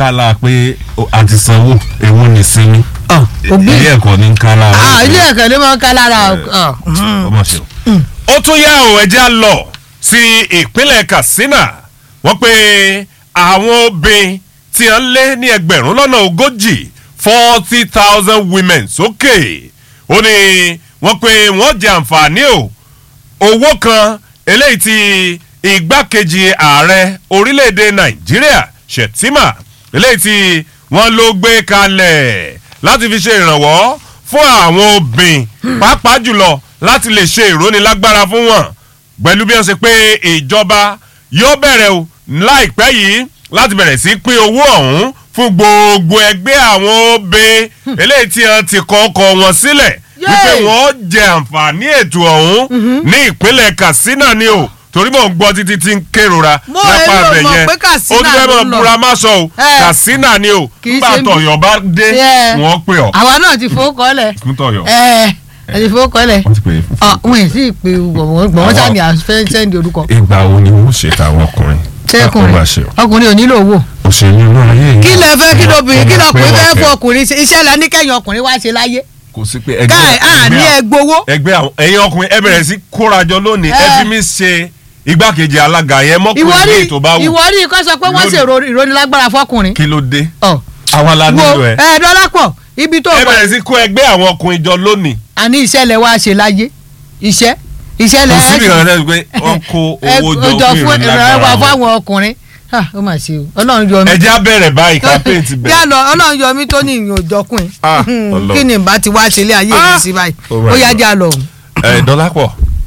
kálá pé o- a ti sanwó ewu ní sinmi Ọ̀, òbí ilé ẹ̀kọ́ ní kálá Ah, ilé ẹ̀kọ́ ló máa ń ká lára ọ̀, mm. ọmọ ṣe o. ó tún yá o ẹjẹ́ á lọ sí ìpínlẹ̀ Katsina wọ́n pé àwọn obìnrin tí wọ́n lé ní ẹgbẹ̀rún lọ́nà ogójì forty thousand women sókè ó ní wọ́n pé wọ́n jẹ àǹfààní o owó kan eléyìí tí igbákejì ààrẹ orílẹ̀-èdè nàìjíríà Shettima eléyìí tí wọ́n ló gbé kalẹ̀ láti fi ṣe ìrànwọ́ fún àwọn obìnrin pàápàá jùlọ láti lè ṣe ìrónilágbára fún wọn pẹ̀lú bí wọ́n ṣe pé ìjọba yóò bẹ̀rẹ̀ o láìpẹ́ yìí láti bẹ̀rẹ̀ sí pín owó ọ̀hún fún gbogbo ẹgbẹ́ àwọn obìnrin eléyìí tí wọ́n ti kọ́ ọkọ̀ wọn sílẹ̀ wípé Yay! wọ́n jẹ àǹfààní ètò ọ̀hún ní ìpínlẹ̀ Katsina ni o torí mò ń gbọ́ títí tí ń kérora Mo lápá èmi ò abẹ mọ̀ yẹn pé Katsina ó ti fẹ́ ló mọ̀ ń lọ. búra má sọ o Eh. Katsina ni o Kì í nígbà ṣe bí- tọ̀yọ̀ bá dé Yeah. wọ́n pè ọ́ àwa náà ti fowó kọ́lẹ̀ fún tọ̀yọ̀ ẹ ẹ ti fowó kọ́lẹ̀ wọ́n ti pè é fún. ọ̀ wọn ì sí pé gbọ̀ngàn Àwọn- sani àfẹ́ sẹ́ndì orúkọ ìgbà wo ni wọ́n ṣe tàwọn ọkùnrin sẹ́kùnrin Bá ṣe o. ọkùnrin ò nílò owó òṣèlú inú ayé yìí. kí lẹ fẹ́ kí lóbìnrin kí Ọmọ lọkùnrin pé fẹ́ wọ́n fún kẹ́. ọkùnrin ṣe iṣẹ́ la ní kẹ́yìn ọkùnrin wá ṣe láyé kò sí pé ẹgbẹ́ káì à ní ẹgbẹ́ ẹgbowó ẹgbẹ́ àwọn ẹ̀yin ọkùnrin ẹ bẹ̀rẹ̀ sí kórajọ lónìí ẹ Eh. fi mí ṣe igbákejì alága yẹn mọ́kùnrin ìwọ́rí ní ètò bá wù ìwọ́rí kọ́ sọ pé wọ́n Lónìí. ṣèrò ìrónilágbára fọkùnrin kí ló dé ọ̀ àwa la wo nílò ẹ ẹ dọ́lápọ̀ ibi tó ẹ wà bẹ̀rẹ̀ sí kó ẹgbẹ́ àwọn ọkùnrin jọ lónìí àní iṣẹ́ lẹ wá ṣe láyé iṣẹ́ iṣẹ́ lẹ kò síbi kan náà pé wọ́n kó owó jọ fún ìrànlọ́wọ́ ìrìnlágbára wọn fáwọn ọkùnrin Ah, ó mà ṣe o ọlọ́run yọ mí ẹ jẹ́ á bẹ̀rẹ̀ báyìí campaign ti yá bẹ̀rẹ̀ lọ ọlọ́run yọ mí tó ní ìyìn òjọkùn Ah, Ọlọ́run. kí ni bá ti wá ṣe ilé ayé mi Ah, sí báyìí oh my ó yá God. já lọ. ẹ dọ́lápọ̀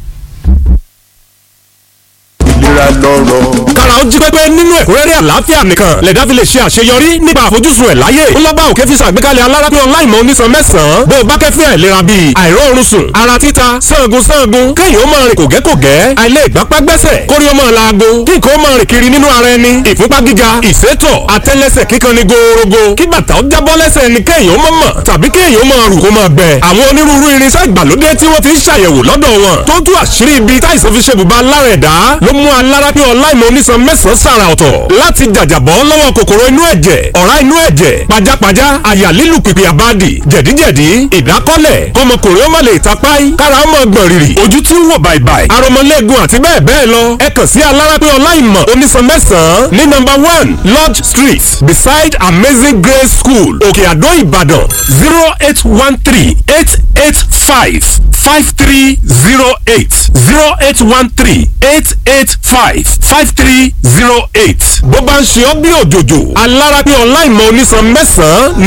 ìlera lọ́rọ̀. kára ó jí pépé nínú ẹ̀kúnrẹ́rẹ́ àlàáfíà nìkan lẹ̀dá fi lè ṣe àṣeyọrí nípa àfojúsùn ẹ̀ láyé ńlọ́bà òkè fi ṣàgbékalẹ̀ alárápín ọláìmọ̀ onísan mẹ́sàn-án bó o bá kẹ́fín àìlera bíi àìróorun sùn ara títa sangun sangun kéèyàn ó máa rìn kògẹ́kògẹ́ àìlè ìgbápá gbẹ́sẹ̀ kórí ó máa laago kí nǹkan ó máa rìn kiri nínú ara ẹni ìfúnpá gíga ìsétọ̀ àtẹ́lẹsẹ̀ kíkan ní gòòrògò kí bàtà ó jábọ́ lẹ́sẹ̀ ẹni kéèyàn ó máa mọ̀ tàbí kéèyàn ó máa rù kó máa gbẹ àwọn onírúurú irinṣẹ́ ìgbàlódé tí wọ́n ti ń ṣàyẹ̀wò lọ́dọ̀ wọn tó tú àṣírí ibi táìsàn fi ṣe bùbá lára ẹ̀dá ló mú alárápín ọláìmọ̀ onísan mẹ́sàn-án sàrà ọ̀tọ̀ láti jàjàbọ́ lọ́wọ́ kòkòrò inú ẹ̀jẹ̀ ọ̀rá inú ẹ̀jẹ̀ pajápajá àyà lílù pìpì àbádì jẹ̀díjẹ̀dí ìdákọ́lẹ̀ kọmọkùnrin ó má lè tapáì kára ó mọ̀ gbọ̀n rìrì ojú tí ń wò bàìbàì aromọlẹ́gun àti bẹ́ẹ̀ bẹ́ẹ̀ lọ ẹ kàn sí alárápín ọláìmọ̀ onísan mẹ́sàn-án ní number one lodge street beside amazing grace school òkè àdó ìbàdàn zero eight one three eight eight five five three zero eight zero eight one three eight eight five five three zero eight bó bá ń ṣe ọ́ bí òjòjò alárápín ọláìmọ̀ onísan mẹ́sàn-án